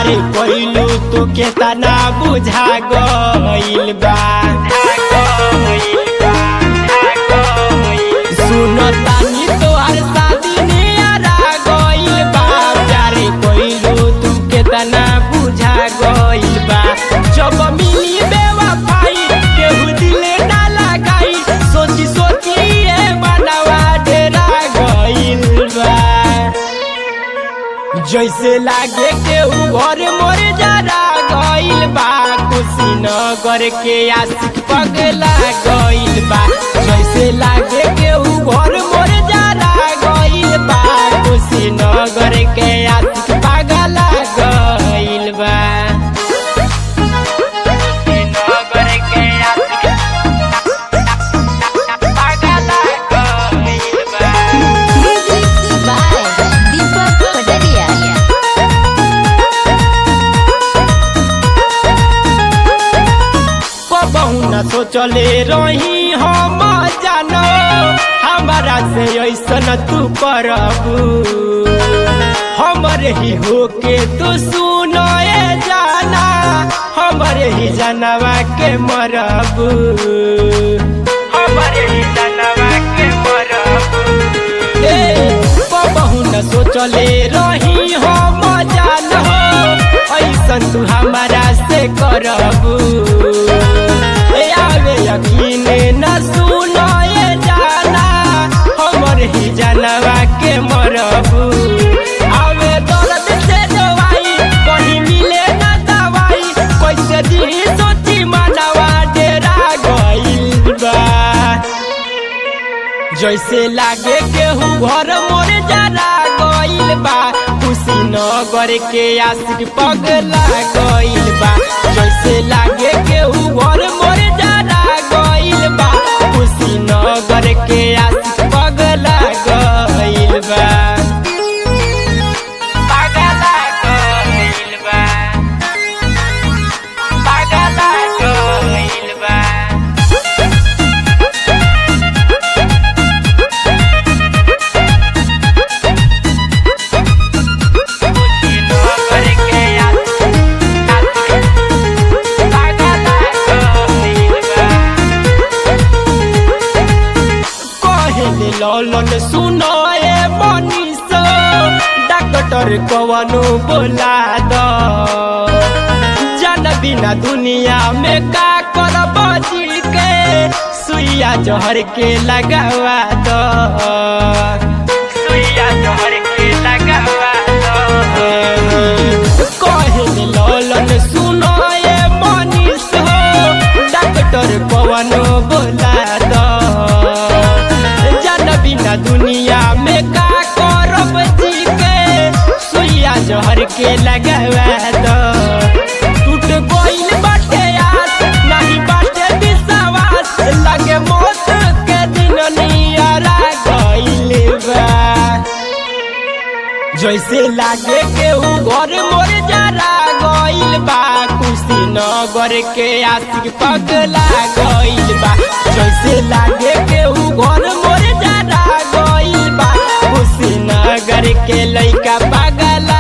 प्यारे कोइलू तो केतना बुझा गइल बा सुनो तानी तोहर शादी नियरा गइल बा प्यारे कोइलू तू केतना बुझा गइल बा जब मिली बेवफाई केहू दिले ना लगाई सोची सोची ए मनवा डेरा गइल बा जैसे लागे केहू घर मोर जरा गइल बा कुशीनगर के आशिक पगला गइल बा जैसे लागे केहू घर मोर जरा गइल बा कुशीनगर के आशिक पगला गइल बा कुशीनगर के आशिक पगला गइल बा Music by Deepak Padaria. कबहू न सोचले रही हम जानो हमारा से ऐसन तू करबू हमरे ही होके तू सुनो ए जाना हमरे ही जानवा के मरबू हमरे ही जानवा के मरबू ए कबहू न सोचले रही हम जानो ऐसन तू हमारा से करबू ए आवे यकीन न सुनो ए जाना हमर ही जानवा के मरबू आवे दर्द से दवाई कहीं मिले न दवाई कैसे दी सोची मनवा डेरा गइल बा जैसे लागे केहू घर मोर जरा गइल बा कुशीनगर के आशिक पगला गइल बा जैसे लागे केहू घर मोर जरा गइल बा कुशीनगर के आशिक पगला गइल बा पगला गइल बा पगला गइल बा कहले ललन सुनो ए मनीष डॉक्टर कवनो बोला द जन बिना दुनिया में का करब जी के सुइया जहर के लगावा द सुइया जहर के लगावा द कहले ललन सुनो ए मनीष हो डॉक्टर कवनो बोला द जन बिना दुनिया में का करब जी के सुइया जहर के लगावा द टूट गइल बाटे आस नहीं बाटे विश्वास लगे मौत के दिन नियरा गइल बा जैसे लागे केहू घर मोर जरा गइल बा कुशीनगर के आशिक पगला गइल बा जैसे लागे केहू घर मोर जरा गइल बा कुशीनगर के लइका पगला